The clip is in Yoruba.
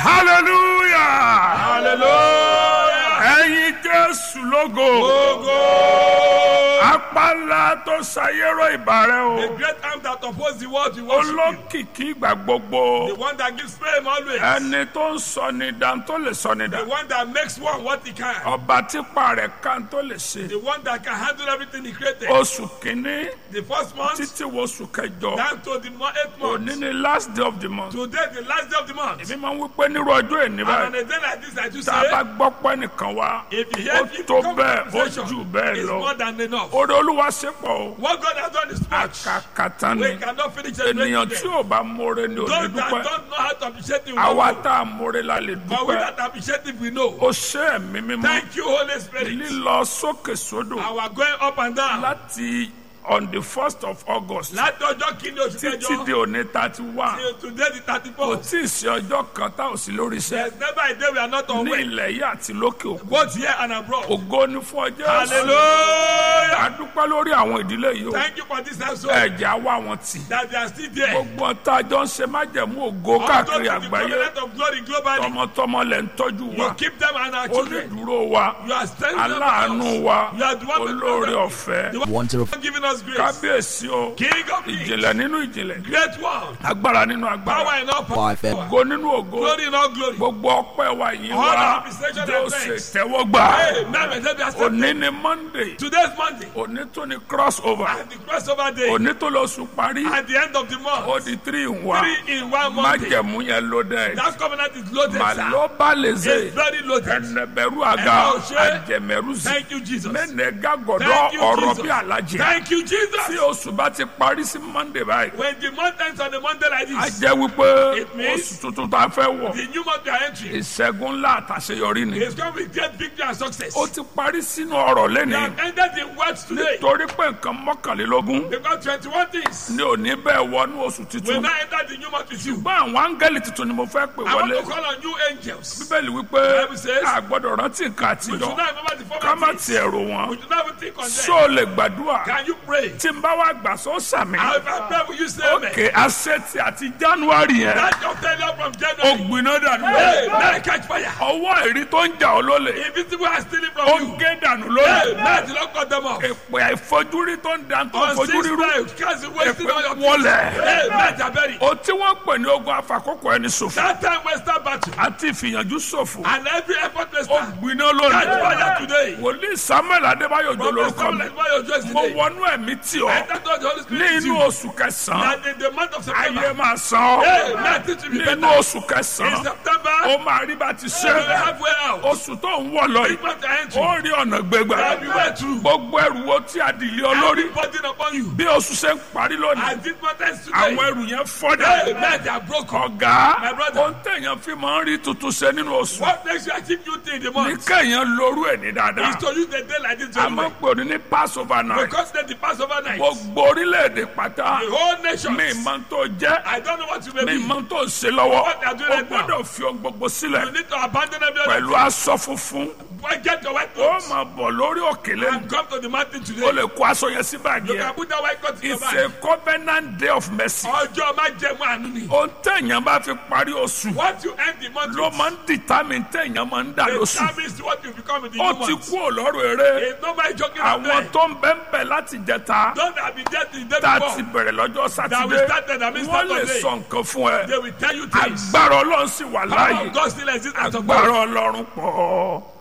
hallelujah hallelujah. ẹ̀yin jésù lógo Ogo. apala tó ṣayérò ìbàrẹ̀ The o great arm that opposes the world we worship you. olókìkí ìgbà gbogbo The one that gives fame always. ẹni tó ń sọ ní dán tó lè sọ ní The dán one that makes one what he can. ọba típa rẹ̀ kan tó lè ṣe The one that can handle everything he created. oṣù kínní The first month títí wo oṣù kẹjọ down to the mo- eighth òní month. ni last day of the month Today the last day of the month. èmi máa ń wí pé nírú ọjọ́ èní And on báyìí a day like this I do tá a bá say. gbọ́ pẹ́ nìkan wá If you ó hear if tó come bẹ́ẹ̀ ó conversation, jù bẹ́ẹ̀ it's lọ more than enough. orí olúwa ṣe pọ̀ o What God has done is much. àkàkàtà ni We cannot finish it. ènìyàn tí ò bá mórè ni ò ní Those that dúpẹ́ don't know how to appreciate you, àwa know. tá a mórè la lè but we dúpẹ́ that appreciate it, we know. ó ṣe ẹ̀mí mímọ́ Thank you, Holy Spirit. lílọ sókè sódò Our going up and down. láti on the first of august Láti ọjọ́ kìíní oṣù títí di kẹjọ. òní thirty one till Today the thirty kò four. tí ì sí ọjọ́ kan tá ò sí lórí iṣẹ́ There's never a day we are not on ní way. ilẹ̀ yìí àti lókè òkun Both here and abroad. ògo ni fún ọjọ́ Hallelujah. a dúpẹ́ lórí àwọn ìdílé yìí o Thank you for this episode. ẹ̀jẹ̀ á wá wọn tì That they are still there. gbogbo tá a jọ ń ṣe májẹ̀mú ògo Unto káàkiri the àgbáyé covenant of glory globally. tọmọtọmọ lẹ̀ ń tọ́jú You wa keep them and our children. onídùúró wa You are standing aláàánú wa You are the one that- olóore ọ̀fẹ́ The one giving us grace. kábíyèsí o King of kings. ìjìnlẹ̀ nínú ìjìnlẹ̀ Great one. agbára nínú agbára Power in all power. ògo nínú ògo Glory in all glory. gbogbo ọpẹ́ wa yìí All wa our appreciation and jọ́sẹ̀ thanks. tẹ́wọ́gbà Hey, now we say we are accepted. òní ni monday Today's Monday. òní tó ni cross over And the crossover day. òní tó lọ sùn parí At the end of the month. ó di three in one Three in one Monday. májẹ̀mú yẹn ló dẹ̀ That covenant is loaded, sir. màlúbà lè ṣe It's very loaded. ẹnẹbẹrù àga Ẹ ò ṣe. àjẹmẹrù sí Thank you, Jesus. mẹnẹgà gọdọ Thank you, ọ̀rọ̀ Jesus. bí alájẹ Thank you, tí Jesus. oṣù bá ti parí sí monday báyìí When the month ends on a Monday like a this, jẹ́ wípé It means- oṣù tuntun tá a fẹ́ wọ̀ the new month we are entering ìṣẹ́gun ńlá àtàṣeyọrí ni is come with great victory and success. ó ti parí sínú ọ̀rọ̀ We lẹ́ni have ended in words today torí pé nǹkan mọ́kànlélógún because 21 things ni ò ní bẹ́ẹ̀ wọnú oṣù will tuntun now enter the new month with you. ṣùgbọ́n àwọn áńgẹ́lì tuntun ni mo fẹ́ pè I want wọlé to call on you angels. bíbélì wípé Bible says- a gbọ́dọ̀ rántí nǹkan We should àtijọ́ not remember the ká má former things. tiẹ̀ rò wọ́n We should not even think on ṣó them. o lè gbàdúrà Can you pray? tí n bá wá gbà sọ sàmì And if I pray, will you say amen? òkè àṣetì àti january yẹn That your failure from ó January. gbiná dànù Hey, lónìí may it catch fire. ọwọ́ ẹ̀rí tó ń jà ọ́ lólè Invisible are stealing ó from you. gé dànù Hey, lónìí may the Lord cut them off. èpè àìfojúrí tó ń da tó ń On fojúrí six rú nights, cast wasting all your èpè wọlẹ̀ Hey, may the bury. o tí wọ́n pè ní ogun afakókò ẹni ṣòfò That time Western battle àti ìfìyànjú ṣòfò and every effort ó Western. gbiná Catch lónìí fire today. wòlíì samuel adébáyò jọ From lórúkọ Western mi like why your choice mo today. wọnú ẹ̀mí tì I ọ́ thank God the Holy ní Spirit is inú you. oṣù kẹsàn-án That in the month of ayé September. máa san ọ́ Hey, may it to be nínú better. oṣù In kẹsàn-án September, ó máa rí bá ti ṣe we will halfway out. oṣù tó ń wọ̀ lọ Big yìí month are entering. ó rí ọ̀nà gbégbá Have you went through? gbogbo ẹrù wo tí a dì lé ọ lórí Every burden upon you. bí oṣù ṣe ń parí lónìí As this month ends àwọn today. ẹrù yẹn fọ́dà Hey, may they are broken. ọ̀gá My brother. ohun téèyàn fi máa ń rí tuntun ṣe nínú oṣù What makes you achieve new thing in the ní month kéèyàn lórú ẹ̀ ní is dáadáa to use the day like this a very máa well. ń pè ní ní passover night Because then the Passover night, the gbogbo orílẹ̀-èdè pátá whole nation, mi máa tó jẹ́ I don't know what you may mi be. máa tó ṣe lọ́wọ́ What they are doing o right now. gbọ́dọ̀ fi ohun gbogbo You sílẹ̀ need to abandon every other pẹ̀lú aṣọ funfun Boy, get your white ó clothes máa bọ̀ lórí òkèlè and come to the mountain o today. lè kó aṣọ yẹn sí báàgì You yẹn can put that white cloth in your it's bag. a covenant day of mercy Ọjọ́ máa jẹ mọ́ àánú ni. ohun téèyàn bá fi parí oṣù What you end the month ló with máa ń determine téèyàn máa ń dà lóṣù determines what you become in the ó new ti month. kú òlọ́rọ̀ eré It's nobody joking àwọn about tó ń bẹ́ ń bẹ̀ láti jẹta Don't have been dead the day tá a ti before. bẹ̀rẹ̀ lọ́jọ́ That we sátidé started, that we wọ́n lè started sọ nǹkan fún ẹ They will tell you things. agbára ọlọ́run sì wà Power láàyè of God still exists as of agbára God. ọlọ́run pọ̀